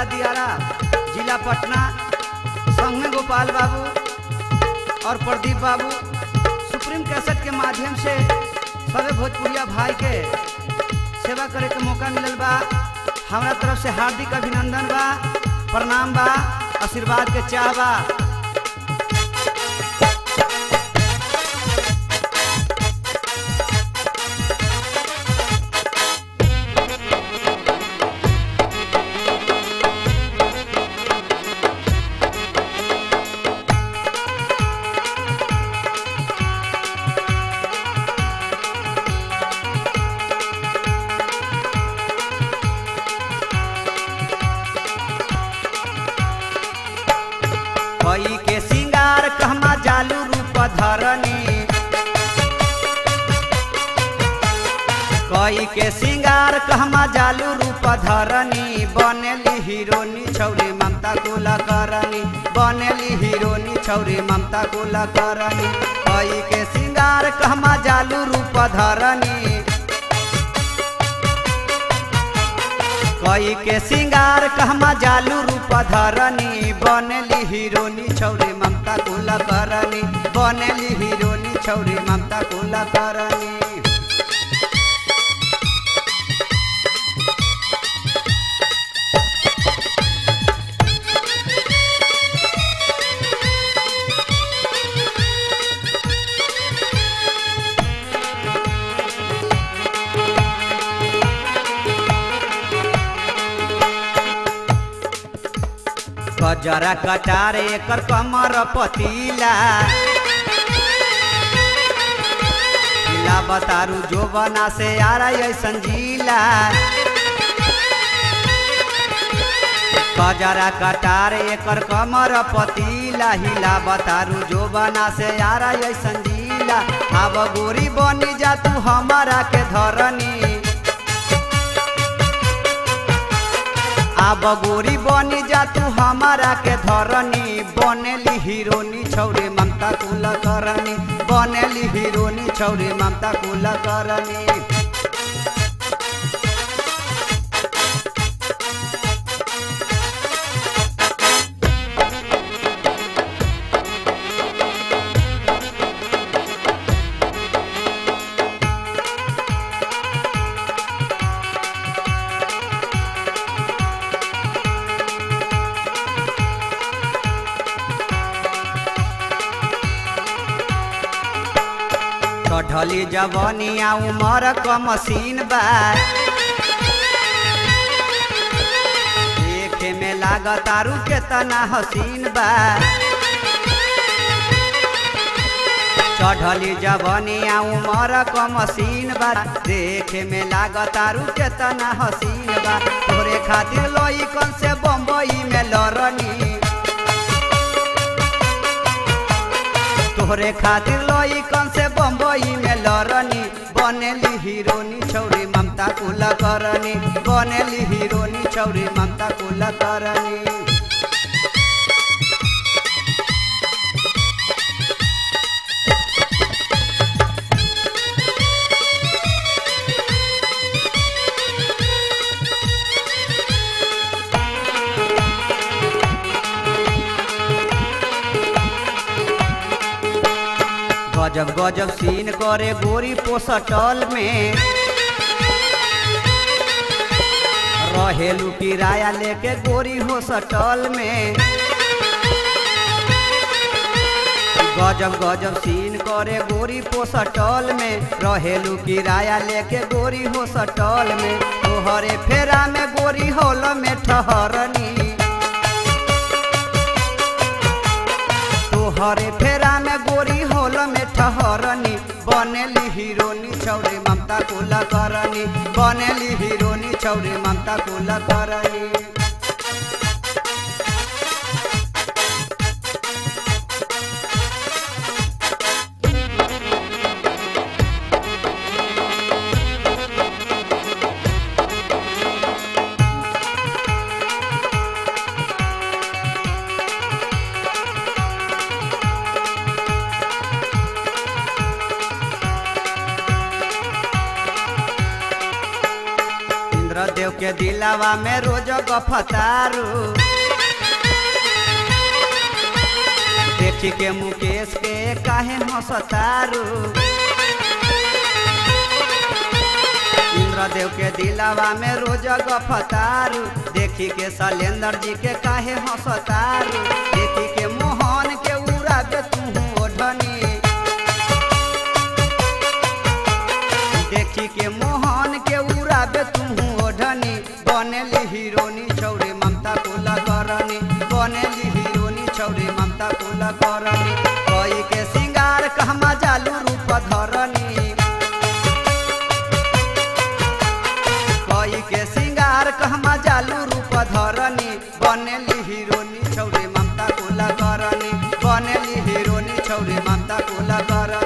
दियारा जिला पटना संग में गोपाल बाबू और प्रदीप बाबू सुप्रीम कैसेट के माध्यम से सभी भोजपुरिया भाई के सेवा करे के मौका मिलल बा हमरा तरफ से हार्दिक अभिनंदन बा प्रणाम बा आशीर्वाद के चाह बा कई के सिंगार कहमा जालू रूप धरनी कई के सिंगार कहमा जालू रूप धरनी बनेली हीरोनी छौरी ममता कुला करनी बनेली हीरोनी छौरी ममता कुला करनी कई के सिंगार कहमा जालू रूप धरनी कई के सिंगार कहमा जालू रूप धरनी बनेली हीरोनी छौरी ममता कुला करनी बनेली हीरोनी छौरी ममता कुला करनी कजरा कटार एकर कमर पतीला जिला बतारू जो बना से आ रही ऐसन जिला कजरा कटार एकर कमर पतीला हिला बतारू जो बना से आ रही ऐसन जिला अब गोरी बनी जा तू हमारा के धरनी आब गोरी बनी जा तू हमारा के धरनी बनेली हीरोनी छौरी ममता कुल करनी बनेली हीरोनी छौरी ममता कुल करनी कढ़ली जवनिया उमर क मशीन बा देखे में लागत आरू केतना हसीन बा चढ़ली जवनिया उमर क मशीन बा देखे में लागत आरू केतना हसीन बा तोरे खातिर लइकन से बम्बई में लड़नी तोहरे खातिर लइकन से बम्बई में लड़नी बनेली हीरोनी छौरी ममता कुला करनी बनेली हीरोनी छौरी ममता कुला करनी गजब गजब सीन करे गोरी पोसटल में रहेलू किराया लेके गोरी हो सटल में गजब गजब सीन करे गोरी पोसटल में रहेलू किराया लेके गोरी हो सटल में तोहरे फेरा में गोरी होल में ठहरनी तोहरे फेरा में गोरी होल में ठहरनी बनेली हीरोनी छौरी ममता कुला करनी बनेली हीरोनी छौरी ममता कुला करनी इंद्रदेव के दिलावा में रोज गफतारू देखी के मुकेश के काहे हंसतारू इंद्रदेव के दिलावा में रोज गफतारू देखी के शैलेंद्र जी के काहे हंसतारू देखी के मोहन के उड़ा के तू ओढ़नी देखी के मोहन के उड़ाबे तू ओढ़नी बनेली हीरोनी छौरी ममता कुला करनी बनेली हीरोनी छौरी ममता कुला करनी कोई के सिंगार कहमा जालू रूप धरनी कोई के सिंगार कहमा जालू रूप धरनी बनेली हीरोनी छौरी ममता कुला करनी बनेली हीरोनी छौरी ममता कुला करनी